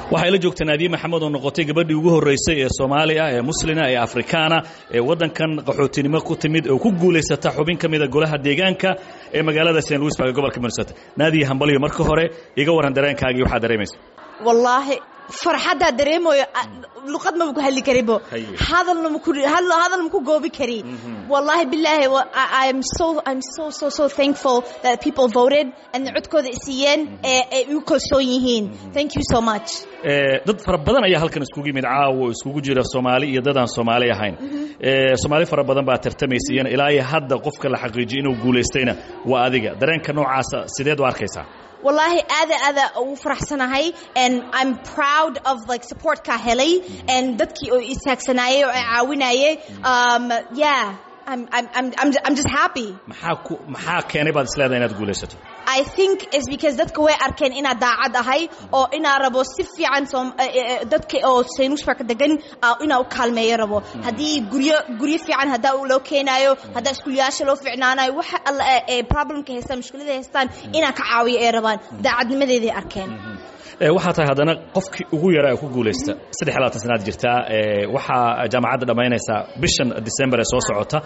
waxay la joogtaa naadiye maxamed oo noqotay gabadhii ugu horraysay ee soomaali ah ee muslina ee afrikaana ee waddankan qaxootinimo ku timid oo ku guulaysata xubin ka mida golaha deegaanka ee magaalada st louisburg ee gobolka minnesota naadiye hambalyo marka hore iga warran dareenkaagii waxaad dareemaysa wallaahi farxaddaa dareemayo luqad maba ku hadli karibo hadalna maku hadal maku goobi kari wallahi billahi I'm so I'm so so so thankful that people voted and codkooda isiiyeen ee ay u kalsoon yihiin thank you so much dad fara badan ayaa halkan iskugu yimid caawa oo iskugu jira soomaali iyo dad aan soomaali ahayn soomaali fara badan baa tartamaysa iyana ilaa iyo hadda qofka la xaqiijiyo inuu guulaystayna waa adiga dareenka noocaasa sideed u arkaysaa wallaahi aada aada ugu faraxsanahay and I'm proud of like supportka helay and dadkii oo istaagsanaayay oo caawinayay um yeah I'm I'm I'm I'm just happy maxaa ku maxaa keenay baad isleedahay inaad guulaysato I think is because dadka way arkeen inaad daacad ahay oo inaa rabo si fiican dadka oo saynuusbarka degan inaa u kaalmeeyo rabo haddii guryo guryo fiican haddaa loo keenaayo haddaa iskuulayaasha loo fiicnaanayo waxa alla ee problemka haystaan mushkilada haystaan inaa ka caawiyo ay rabaan daacadnimadeeday arkeen waxaa tahay haddana qofkii ugu yaraa ee ku guulaysta saddex iyo labaatan sanaad jirtaa waxaa jaamacadda dhammaynaysaa bishan december ee soo socota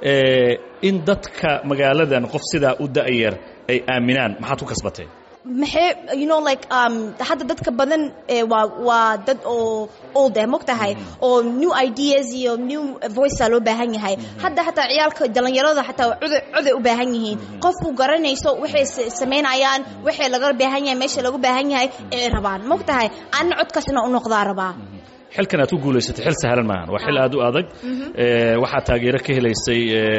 in dadka magaaladan qof sidaa u da'yar ay aaminaan maxaad ku kasbatay maxay you know like um hadda dadka badan waa waa dad oo old eh mogtahay oo new ideas iyo new voice loo baahan yahay hadda xataa ciyaalka dhalinyarada xataa coday coday u baahan yihiin qofku garanayso waxay samaynayaan waxay laga baahan yahay meesha lagu baahan yahay ee rabaan mogtahay anna codkaasna u noqdaa rabaa xilkan aad ku guulaysatay xil sahlan maahan waa xil aad u adag waxaa taageero ka helaysay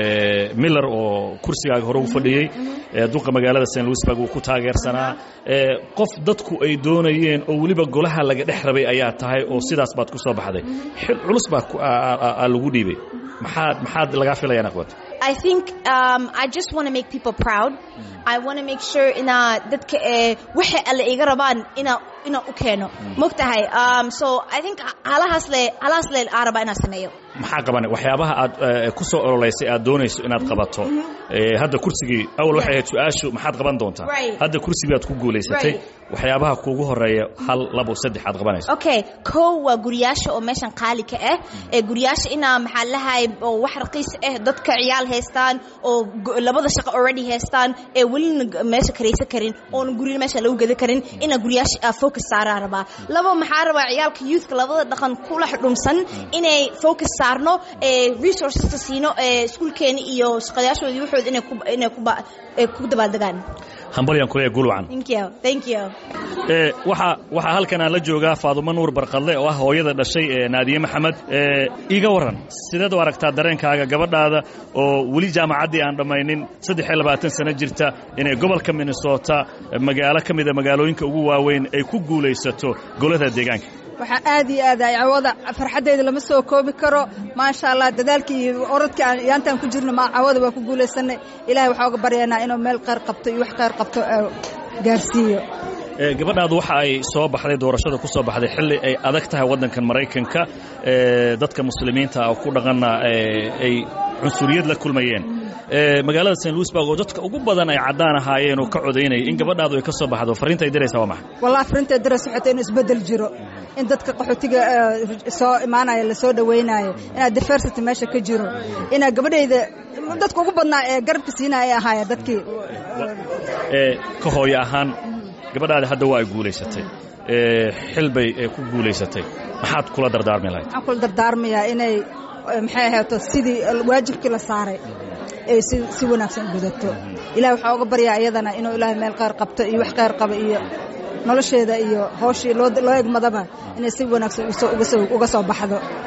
miller oo kursigaaga hore u fadhiyey duqa magaalada st louisburg uu ku taageersanaa qof dadku ay doonayeen oo weliba golaha laga dhex rabay ayaa tahay oo sidaas baad ku soo baxday xil culus baa lagu dhiibay maxaad maxaad lagaa filayaan aqbat I think um, I just want to make people proud. I want to make sure ina dadka ee waxa alle iga rabaan ina ina u keeno mogtahay um, so I think halahaas le halahaas le aan rabaa inaan sameeyo maxaa qaban waxyaabaha aad ku soo ololeysay aad doonayso inaad qabato hadda kursigii awal waxay ahayd su-aashu maxaad qaban doontaa hadda kursigii aad ku guulaysatay waxyaabaha kuugu horeeya hal labo saddex aad qabanayso okay kow waa guriyaasha oo meeshan qaali ka ah ee guriyaasha inaa maxaa lahay oo wax raqiis ah dadka ciyaal haystaan oo labada shaqo already haystaan ee welina meesha karaysan karin oona gurina meesha lagu geda karin inaa guriyaasha focus saaraa rabaa labo maxaa rabaa ciyaalka youthka labada dhaqan kula xudhumsan inay focus saarno ee resourceska siino ee iskuulkeena iyo shaqayaashoodii waxooda inay ku inay ku ku dabaaldegaan hambalyan kuleeya gulwacan thank you thank you waxaa waxaa halkan aan la joogaa faadumo nuur barqadle oo ah hooyada dhashay ee naadiye maxamed iga warran sideed u aragtaa dareenkaaga gabadhaada oo weli jaamacaddii aan dhammaynin saddex iyo labaatan sano jirta inay gobolka minnesota magaalo ka mida magaalooyinka ugu waaweyn ay ku guulaysato golada deegaanka waxaa aad iyo aad ay cawada farxaddeeda lama soo koobi karo maasha allah dadaalkii iyo orodkii aan yaantaan ku jirno ma cawada waa ku guulaysanay ilahay waxaa uga baryaynaa inuu meel qayr qabto iyo wax qayr qabto gaarsiiyo gabadhaadu waxa ay soo baxday doorashada ku soo baxday xilli ay adag tahay waddankan maraykanka dadka muslimiinta oo ku dhaqanna ay cunsuriyad la kulmayeen magaalada st louisburg oo dadka ugu badan ay caddaan ahaayeen oo ka codaynaya in gabadhaadu ay ka soo baxdo farriinta ay diraysaa waa maxay wallahi farriinta diraysa waxay tahay inuu isbeddel jiro in dadka qaxootiga soo imaanaya la soo dhawaynayo inaa diversity meesha ka jiro inaa gabadhayda dadka ugu badnaa ee garabka siinaya ay ahaayeen dadkii ka hooyo ahaan gabadhaada hadda waa ay guulaysatay xil bay ku guulaysatay maxaad kula dardaarmi lahayd waxaan kula dardaarmayaa inay maxay ahayto sidii waajibkii la saaray ay si si wanaagsan gudato ilahay waxaa uga baryaa iyadana inuu ilaahay meel qayr qabto iyo wax qayr qaba iyo nolosheeda iyo hooshii loo egmadaba inay si wanaagsan uga soo baxdo